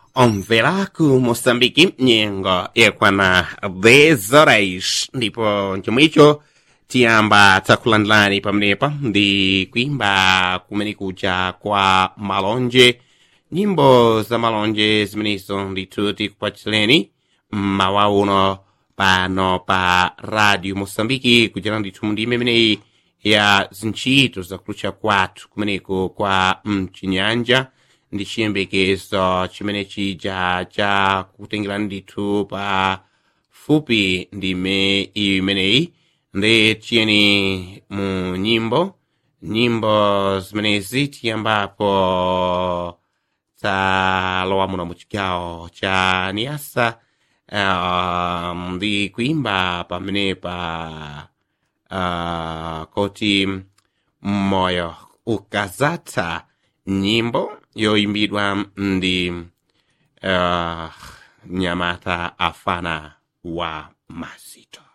omveraku moçambike nyengo yakwana 10 horas ndipo chomwecho tiyamba takulandilani pamenepa ndi kuimba kumene kuja kwa malonje nyimbo za malonje zimenezo ndithu tikupachireni mmawa uno pano pa radio moçambike kuchera ndithu ndime imeneyi ya zintchito zakulucha kwathu kumeneko kwa mchinyanja ndi chiyembekezo chimene chija cha kutengerani ndithu pa fupi ndime imeneyi ndi tiyeni mu nyimbo nyimbo zimenezi tiyambapo talowa muno mu chigawo cha niasa um, ndi kuimba pamenepa uh, koti moyo ukazatha nyimbo yoimbidwa ndi uh, nyamata afana wa mazito